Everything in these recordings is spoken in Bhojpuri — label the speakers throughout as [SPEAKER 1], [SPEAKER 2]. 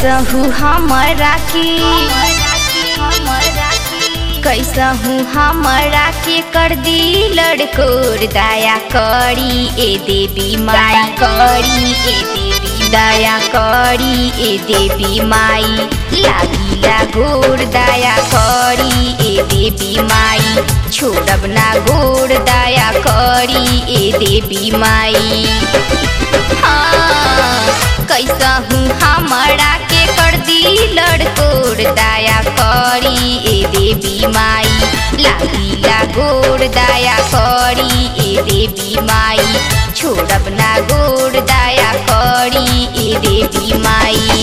[SPEAKER 1] कैसहू हमरा के कैसहू हमरा के कर दी लड़कोर दया करी ए देवी माई करी ए देवी दया करी ए देवी माई लागिला गोर दया करी ए देवी माई छोड़ब ना गोर दया करी ए देवी माई हाँ, कैसहू हमरा के कर दी लड़कोर दया करी ए देवी माई लागिला गोर दया करी ए देवी माई छोड़ब ना गोर दया करी ए देवी माई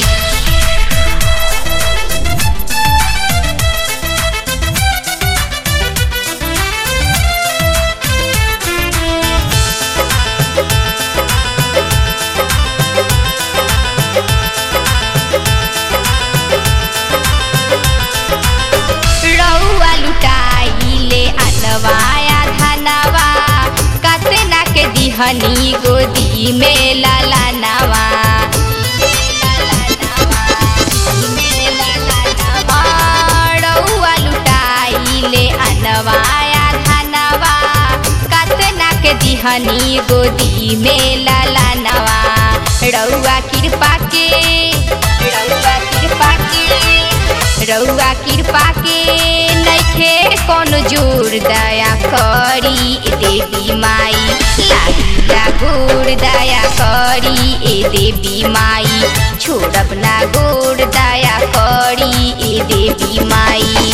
[SPEAKER 1] रउआ लुटाइले अनवाया धनवा कतना के दिहनी गोदी में ललनवा रउआ लुटाइले अनवाया धनवा कतना के दिहनी गोदी में ललनवा रउआ कृपा के रउआ कृपा के रउआ कृपा के नइखे कोनो जोर दया करी ए देवी माई लागिला गोर दया करी ए देवी माई छोड़ब ना गोर दया करी ए देवी माई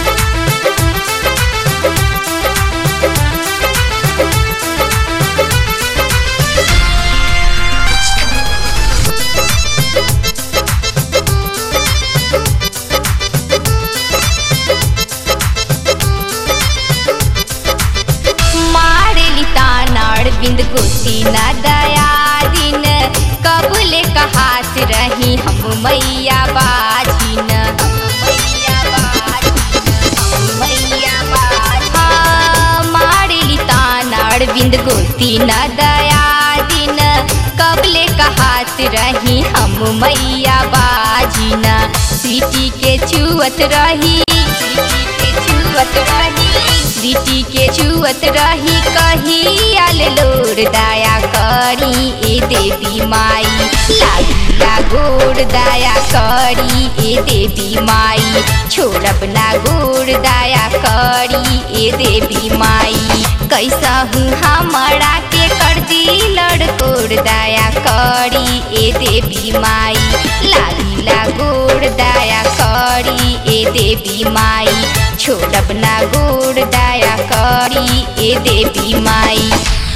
[SPEAKER 1] मारेली तानाड़ बिंद गोती न दया दिन कबले कहास रही हम मैया बाजिन हम मैया बाजिन, हम मैया बाजिन। हाँ, मारेली तानाड़ बिंद गोती न दया दिन कबले कहास रही हम मैया बाजिन सीटी के चुअत रही सीटी के चुअत रही सीटी के चुअत रही कही आल लोर दया करी ए देवी माई लागिला गोर दया करी ए देवी माई छोड़ब ना गोर दया करी ए देवी माई कैसहू हमरा के कर दी लड़कोर दया करी ए देवी माई लागिला गोर दया करी ए देवी माई छोड़ब ना गोर दया करी ए देवी माई